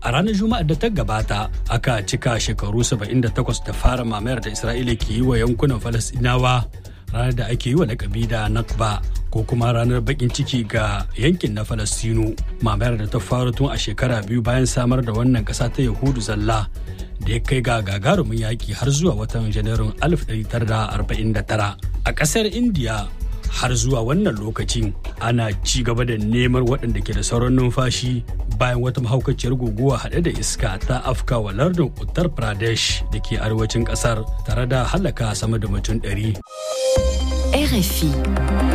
a ranar juma'ar da ta gabata aka cika shekaru 78 da fara mamayar da isra'ila ke yi wa yankunan falasɗinawa ranar da ake yi wa lakabi da nakba ko kuma ranar bakin ciki ga yankin na falastinu mamayar da ta faru tun a shekara biyu bayan samar da wannan kasa ta yahudu zalla da ya kai ga gagarumin yaƙi har zuwa watan janairun 1949 a ƙasar indiya har zuwa wannan lokacin ana ci gaba da neman waɗanda ke da sauran numfashi bayan wata mahaukaciyar guguwa haɗe da iska ta afka wa lardin uttar pradesh da ke arewacin ƙasar tare da halaka sama da mutum ɗari. RFI